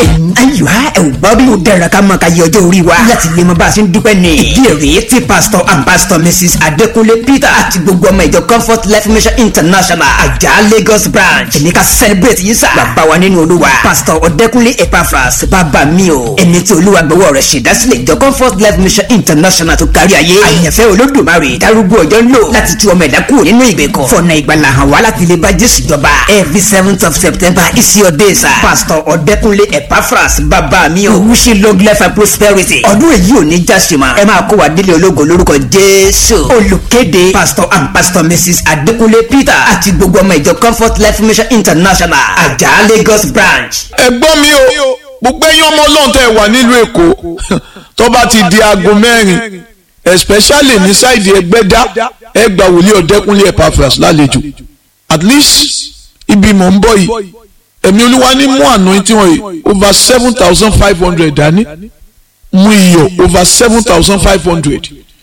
ayiwa ẹ ò gbọ́ bí o dára ká máa ka yẹ ọjọ́ orí wa láti lè mọ bá a ṣe ń dúpẹ́ ní. ìdí rèé tí pastor and pastor mrs adekunle peter àti gbogbo ọmọ ìjọ comfort life mission international àjà lagos branch ẹni ká celebrate yìí sá. bàbá wa nínú olúwa pastor ọdẹkunle epaphras bàbá mi o ẹni tí olúwa gbọ́wọ́ rẹ̀ ṣèdásílẹ̀ ìjọ comfort life mission international tó kárí ayé. àyànfẹ́ olódùmarè darúgbó ọjọ́ ń lò láti tú ọmọ ẹ̀dá kúrò nínú ìgbèkùn. fọ̀nà ìgbàlà hàn wá láti lè bá jésù jọba. every seventh of september is your day sir. pastor ọdẹkunle epaphras bàbá mi o. wish you long life and prosperity. ọdún èyí ò ní jásímà. ẹ máa kó wa délé ológo lórúkọ jésù. olùkéde pastor and pastor mrs adekunle peter àti gbogbo ọmọ ìjọ comfort life mission international àjà lagos branch. ẹ̀gbọ́n mi o gbogbo ẹ̀yin ọmọ ọlọ́run tẹ́ ẹ wà nílùú èkó tó bá ti di aago mẹ́rin especially ní sáìdì ẹgbẹ́dá ẹ gba wòlíì ọ̀dẹ́kúnlé epaphras lálejò at least ibi mọ̀ ń bọ̀ yìí ẹ̀mí olúwa ní mú àná tí wọ́n yìí over seven thousand five hundred dání mú iyọ̀ over seven thousand five hundred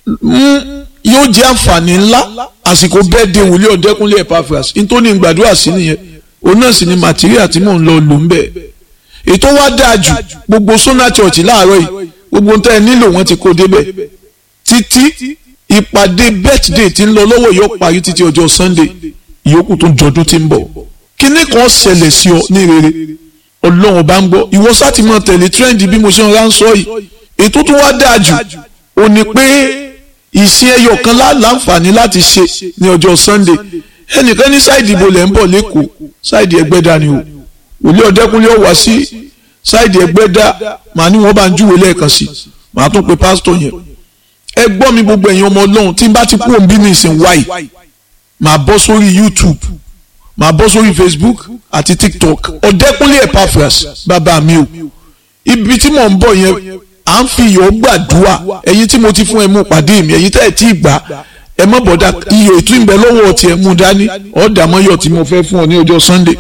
yóò jẹ́ àǹfààní ńlá àsìkò bẹ́ẹ̀ de wòlíì ọ̀dẹ́kúnlé epaphras nítorí gbàdúrà sí nìyẹn òun náà sì ni material tí mò ń lọ lò ń bẹ̀ ètò wa dáa jù gbogbo sona church láàárọ̀ yìí gbogbo nǹkan ẹ nílò wọn ti kó débẹ̀ títí ìpàdé birthday tí ń lọ lọ́wọ́ yóò parí títí ọjọ́ sunday ìyókù tó jọdún tí ń bọ̀ kíní kan ṣẹlẹ̀ sí ọ ní rere ọlọ́run bá ń gbọ́ ìwọ sáti máa tẹ̀lé trend bí mo ṣe ń ránṣọ yìí ètò tó wá dáa jù ò ní pé ìsìn ẹyọ kan láǹfààní láti ṣe ní ọjọ́ sunday ẹnìkan ní sáìdì ìbò lẹ́ ń bọ̀ lẹ́kọ̀ọ́ sáìdì ẹgbẹ́dá ni o òlé ọ̀dẹ́kùnlé ọ̀wá sí sáìdì ẹgbẹ́dá màá ní wọ́n bá ń júwèé lẹ́ẹ̀kan sí màá tún pe pásítọ̀ yẹn ẹ gbọ́ mi gbogbo ẹ̀yin ọmọ ọlọ́run tí n bá ti kú òun bí mi ìsìn wáyì màá bọ́ sórí youtube màá bọ́ sórí facebook àti tiktok ọ̀dẹ́kùnlé epaphras bàbá mi o ibi tí mò ń bọ̀ yẹn à ń fi iyọ̀ gbàdúrà ẹ̀yin tí mo ti fún ẹ mú pàdé mi ẹ̀yin tẹ́ ẹ tí ì gbà ẹ mọ̀ bọ̀dá iyọ̀ ètò ìbẹ̀ lọ́wọ́ ọtí ẹ mú dání ọ̀dà mọ́yọ̀ tí mo fẹ́ fún ọ ní ọjọ́ sunday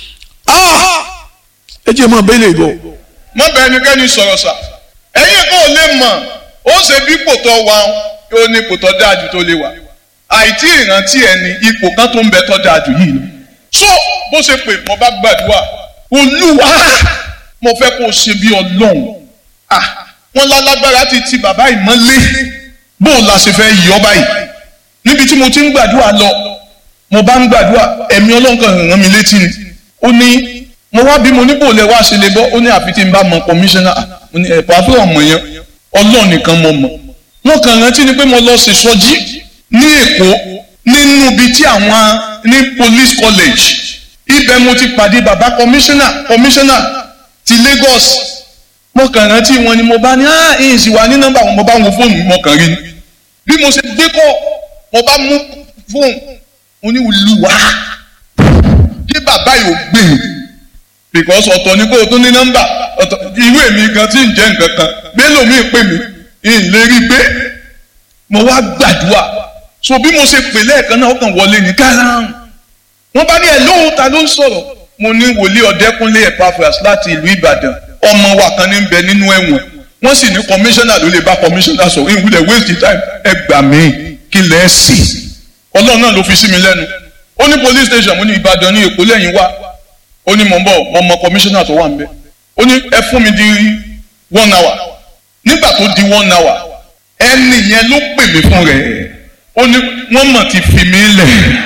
ẹ jẹ́ mọ́ bẹ́ẹ̀ lè bọ̀. mọ bẹ ẹnikẹ́ni sọ̀rọ̀ sà ẹ̀yin kò lè mọ̀ ó ṣe bí ipò tó wà ó ní ipò tó dáa jù tó lè wà àìtí ìrántí ẹni ipò kan tó ń bẹ tó dáa jù yìí lọ. so bó ṣe pè mo bá gbàdúrà olúwa mo fẹ́ kó o ṣe bí ọlọ́run wọn lálágbára ti ti bàbá ìmọ̀lé bó o la ṣe fẹ́ yí ọ báyìí níbi tí mo ti ń gbàdúrà lọ mo bá ń gbàdúrà ẹ̀mí ọlọ́run kan ràn mí létí ni ó ní mo wá bí mo ní bò lẹ wá ṣe lè bọ́ ó ní àfi tí n bá mọ kọmíṣánná mo ní ẹ̀pọ̀ àfẹ́ ọmọ yẹn ọlọ́run nìkan mo mọ̀ wọn kàn rántí ni pé mo lọ sí sọjí ní èkó nínú ibi tí àwọn ní police college ibẹ̀ mo ti pàdé bàbá kọmíṣánná kọmíṣánná ti Lagos mo kàn rántí wọn ni mo bá ní ah ìyìn sì wà ní nọ́mbà wọn mo bá wọn fóònù mo kàn rí ni bí mo ṣe gbé kọ́ mo bá mú fóònù mo ní olùwà kí bàbá yìí ò gbé mi because ọ̀tọ̀ ni kó o tún ní nọ́mbà ọ̀tọ̀ ìwé mi kan tí ń jẹ́ nǹkan kan mélòó mi pè mí ń lè rí pé mo wá gbàdúrà so bí mo ṣe pè lẹ́ẹ̀kan náà ó kàn wọlé ní kárán wọ́n bá ní ẹ̀ lóhùn ta ló ń sọ̀rọ̀ mo ní wòlíì ọ̀dẹ́kúnlé epaphras láti ìlú ìbàdàn ọmọ wa kan ní bẹ nínú ẹ̀wọ̀n wọ́n sì ní kọmíṣánná ló lè bá kọmíṣánná sọ̀rọ̀ ìwúlẹ̀ waste time ẹ gbà mí kí lẹ́ẹ̀ sì ọlọ́run náà ló fi sí mi lẹ́nu ó ní police station mo ní ìbàdàn ní èkó lẹ́yìn wá ó ní mò ń bọ̀ mo mọ kọmíṣánná tó wà ń bẹ̀ ó ní ẹ fún mi di one hour nígbà tó di one hour ẹni yẹn ló pè mí fún rẹ̀ ó ní wọ́n mọ̀ ti fi mí lẹ̀.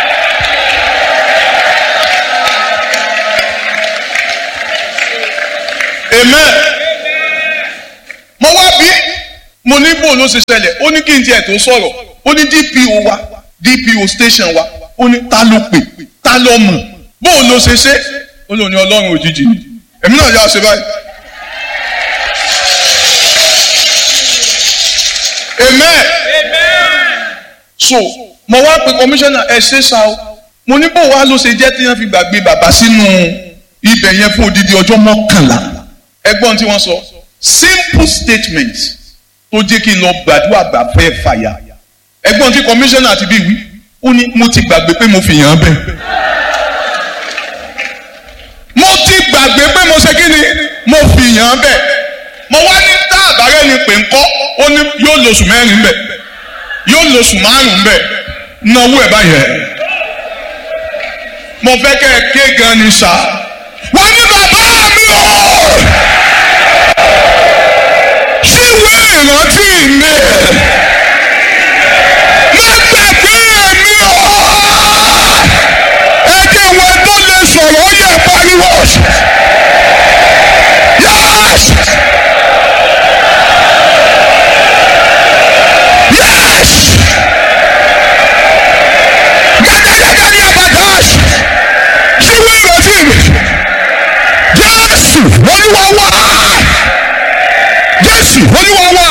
amen mo wá bí mo ní bò ló ṣe ṣẹlẹ̀ ó ní kí n tiẹ̀ tó sọ̀rọ̀ ó ní DPO wa DPO station wa ó ní ta ló pè ta ló mọ̀ bó o lo ṣe ṣe ó lò ní ọlọ́run òjijì èmi náà yà ṣe báyìí. amen. so mo wá pe kọmíṣánná ẹ ṣe ṣá o mo ní bó wa ló ṣe jẹ́ tí wọ́n fi gbàgbé bàbá sínú ibẹ̀ yẹn fún odidi ọjọ́ mọ́kànlá ẹgbọ́n tí wọ́n sọ simple statement tó jẹ́ kí n lọ gbàdúrà gbà fẹ́ fàyà ẹgbọ́n tí kọmíṣánná àti bí wí ó ní mo ti gbàgbé pé mo fi yàn án bẹ́ẹ̀ mo ti gbàgbé pé mo ṣe kí ni mo fi yàn án bẹ́ẹ̀ mo wá ní tá àbárẹ́ ni pé ńkọ́ ó ní yóò lóṣù mẹ́rin bẹ́ẹ̀ yóò lóṣù márùn-ún bẹ́ẹ̀ náwó ẹ̀ báyẹn mo fẹ́ kẹ́ ẹ ké gan ni sá wọ́n ní bàbá mi o olúwa wá jésù olúwa wá.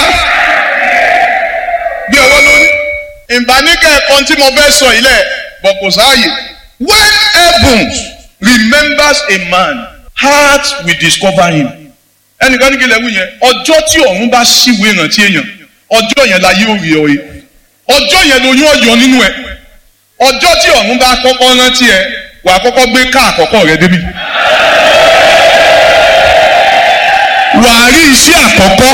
bí ọwọ́ lórí ìbánikẹ́ ẹ̀kan tí mo fẹ́ sọ yìí lẹ̀ bọ̀ kò sáàyè. when heavens remembers a man heart will discover him. ẹnìkan ní kí lè wí yẹn ọjọ́ tí ọ̀run bá ṣíwèé ìrántí èèyàn ọjọ́ yẹn la yóò rí ọ yìí ọjọ́ yẹn lóyún ọ̀yọ́ nínú ẹ̀ ọjọ́ tí ọ̀run bá kọ́kọ́ rántí ẹ wàá kọ́kọ́ gbé ká àkọ́kọ́ rẹ débi. wàá rí iṣẹ́ àkọ́kọ́.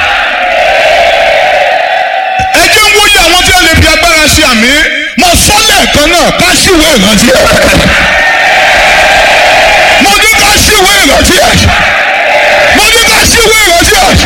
ẹ jẹ́ ń wòye àwọn tí wọ́n lè fi agbára ṣe àmì mo sọ lẹ́ẹ̀kan náà ká ṣíwèé ìrántí ẹ̀. mo ní ká ṣíwèé ìrántí ẹ̀. mo ní ká ṣíwèé ìrántí ẹ̀.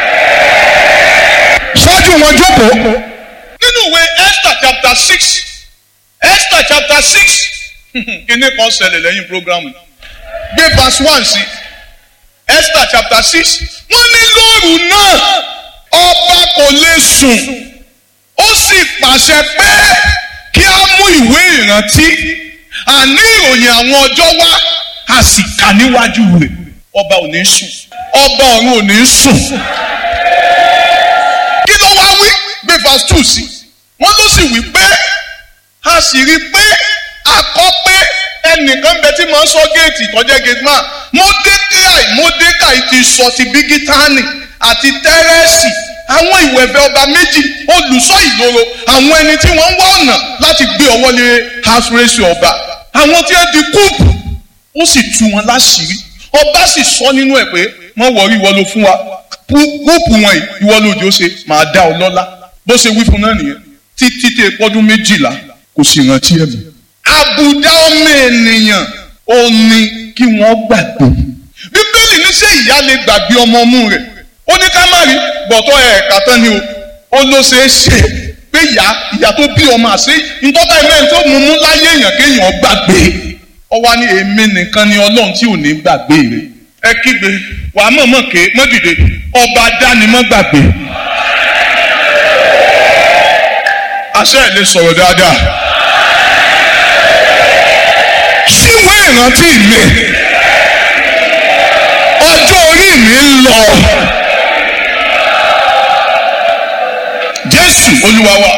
ṣáájú wọn jókòó. nínú ìwé Esther chapter six Esther chapter six kíní kan ṣẹlẹ̀ lẹ́yìn programu gbé verse one sí Esther chapter six wọ́n ní lóru náà ọba kò lè sùn ó sì pàṣẹ pé kí a mú ìwé ìrántí àní ìròyìn àwọn ọjọ́ wá a sì kà níwájú rẹ̀ ọba ò ní sùn ọba ọ̀run ò ní sùn kí ló wá wí gbé verse two sí wọ́n ló sì wí pé a sì rí i pé akọ pé ẹnìkan bẹ tí máa ń sọ géètì tọ́jẹ́ gate man mọ́dékáì mọ́dékáì ti sọ ti bígítánì àti tẹ́rẹ́sì àwọn ìwẹ̀fẹ̀ ọba méjì olùṣọ́ ìloro àwọn ẹni tí wọ́n ń wá ọ̀nà láti gbé ọwọ́ lé house ọba àwọn tí wọ́n di kúùpù ó sì tú wọn láṣìírí ọba sì sọ nínú ẹ̀ pé wọ́n wọrí ìwọ ló fún wa kúùpù wọn yìí ìwọ lójú ó ṣe máa dá ọ lọ́lá bó ṣe wí fún náà nìyẹn títí tẹ pọ́dún méjìlá kò sì rántí ẹ̀mí. àbùdá ọmọ ènìyàn ò ní kí wọ́n gbàgbé. bíbélì ní ṣé ìyá lè gbàgbé ọmọ ọmú rẹ̀ ó ní ká má rí bọ̀tọ̀ ẹ̀ẹ̀ka tán ni o ó ló ṣeé ṣe pé ìyá ìyá tó bí ọmọ àṣẹ ìtọ́ta ẹ̀mẹ́ tó mú mú láyé èèyàn kéèyàn gbàgbé. ó wá ní èmi nìkan ni ọlọ́run tí ò ní gbàgbé rẹ̀. ẹ kígbe wàá mọ̀mọ́ ké mọ́dìde ọba dánimọ́ gbàgbé. àṣẹ ẹ̀ lè sọ̀rọ̀ dáadáa. síwé ìrántí mi ọjọ́ orí mi ń lọ. Jésù Olúwa wa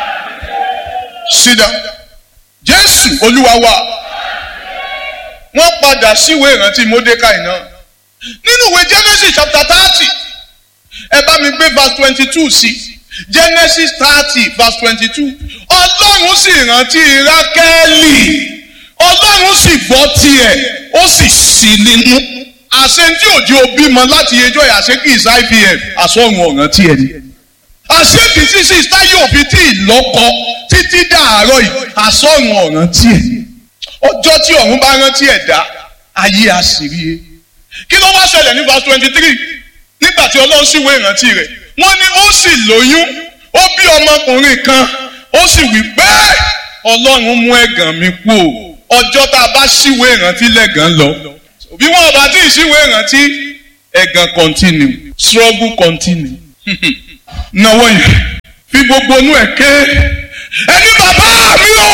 sídà Jésù Olúwa wa wọ́n padà síwé ìrántí Mọ́dékáì náà nínú ìwé Genesis chapter thirty ẹ bá mi gbé verse twenty two sí i genesis thirty verse twenty-two ọlọ́run sì rántí rákẹ́lì ọlọ́run sì gbọ́ tiẹ̀ ó sì sí nínú àṣẹ tí òjò bímọ láti ẹjọ́ yìí àṣẹ kì í sá ivf àsọ̀run ọ̀ràn tiẹ̀ ni àṣẹ kì í sí sí táyé òbí tí ìlọ́kọ títí dàárọ̀ yìí àsọ̀run ọ̀ràn tiẹ̀ ọjọ́ tí ọ̀run bá rántí ẹ̀dá ayé àṣírí kí ló wá ṣẹlẹ̀ ní verse twenty-three nígbà tí ọlọ́run sì wé ìrántí rẹ̀ wọ́n ní ó sì lóyún ó bí ọmọkùnrin kan ó sì wí pé ọlọ́run mú ẹ̀gàn mi kú o ọjọ́ tá a bá ṣíwé ìrántí lẹ́gàn lọ bí wọ́n bá tí ì ṣíwé ìrántí ẹ̀gàn continue struggle continue náwó yẹn fi gbogbo inú ẹ̀ ké ẹni bàbá mi o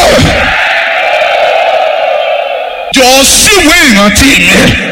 jọ ṣíwé ìrántí mi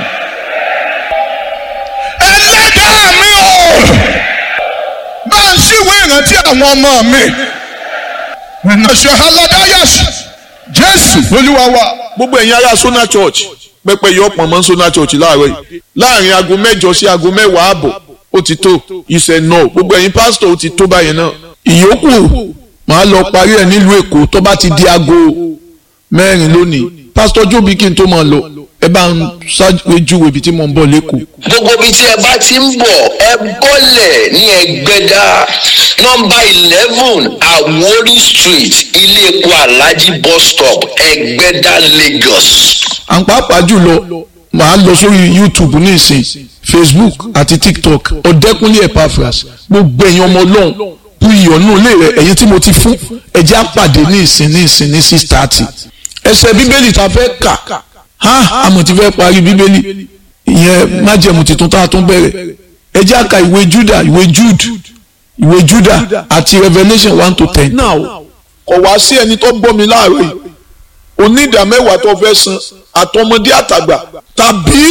ẹlẹ́dàá mi o bá ń ṣíwé ìrántí àwọn ọmọ mi. ìrìnàṣẹ́ aládàáyàs jésù olúwa wa. gbogbo ẹ̀yin ará Sona Church pẹpẹ yọ pọ̀ mọ́ Sona Church láàárọ̀ yìí láàrin aago mẹ́jọ sí aago mẹ́wàá àbọ̀ ó ti tó ìṣẹ̀ náà gbogbo ẹ̀yin pásítọ̀ ó ti tó báyẹn náà ìyókù màá lọ parí ẹ̀ nílùú èkó tó bá ti di aago mẹ́rin lónìí pásítọ̀ jóbi kí n tó máa lọ ẹ bá ń ṣáájú ibi tí mo ń bọ̀ lẹ́kọ̀ọ́. gbogbo ibi tí ẹ bá ti ń bọ̀ ẹ bọ́lẹ̀ ní ẹgbẹ́dá nọ́mbà eleven Àwórì street ilé epo alhaji bus stop ẹgbẹ́dá Lagos. à ń pàápàá jùlọ màá lọ sórí youtube ní ìsìn facebook àti tiktok ọ̀dẹ́kúnlé epaphras gbogbo ẹ̀yin ọmọ ọlọ́run bu ìyọ̀nù ilé rẹ̀ ẹ̀yin tí mo ti fún ẹ̀jẹ̀ àpàdé ní ìsìn ní ìsìn ní six thirty ẹsẹ̀ bíbélì tá a fẹ́ kà ha àmọ̀ ti fẹ́ parí bíbélì ìyẹn májẹ̀mú tuntun tá a tún bẹ̀rẹ̀ ẹ̀jẹ̀ àka ìwé juda ìwé jude ìwé juda àti revelation one to ten. now kò wá sí ẹni tó gbọ́ mi láàárọ̀ yìí onídàá mẹ́wàá tó fẹ́ san àtọmọdé àtàgbà tàbí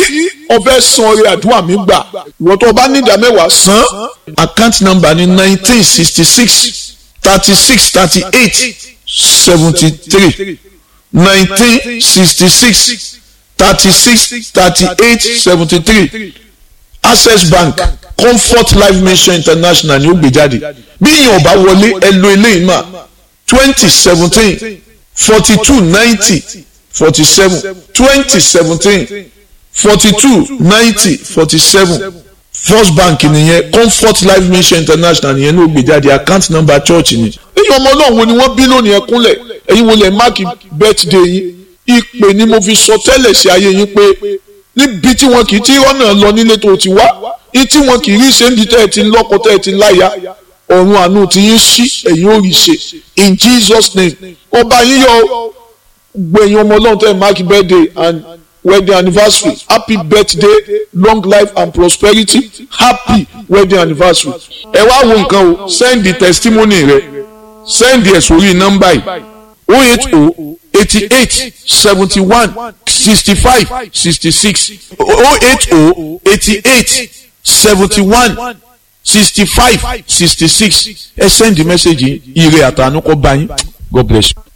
ọfẹ́ san orí àdúrà mi gbà ìwọ tó o bá ní ìdá mẹ́wàá san account number ní nineteen sixty six thirty six thirty eight seventy three nineteen sixty six thirty six thirty eight seventy three access bank comfort life mission international ni ó gbé jáde bí ìyẹn ò bá wọlé ẹ lo eléyìí mà twenty seventeen forty two ninety forty seven twenty seventeen forty two ninety forty seven first bank nìyẹn comfort life mission international nìyẹn ló gbé jáde account number church ni. èyí ọmọ náà wo ni wọ́n bí lónìí ẹ kúnlẹ̀ ẹ̀yin wo lẹ̀ máàkì birthday yín ìpè ni mo fi sọ tẹ́lẹ̀ sí ayé yín pé níbi tí wọn kì í tí ọ̀nà lọ nílé tó ti wá ní tí wọn kì í rí ṣe ń di tẹ́ ẹ ti lọ́kọ tẹ́ ẹ ti láya ọ̀run àánú ti yín sí ẹ̀yin ò rí ṣe in Jesus name ọba yín yọ gbẹ̀yìn ọmọ ọlọ́run tẹ́ ẹ máàkì birthday and wedding anniversary happy birthday long life and prosperity happy wedding anniversary ẹ wá wo nǹkan o send the testimony rẹ send ẹ sórí nọ́mbà yìí o eight o eighty eight seventy one sixty five sixty six o eight o eighty eight seventy one sixty five sixty six ẹ send the message yìí ire àtànú kọ bá yín God bless you.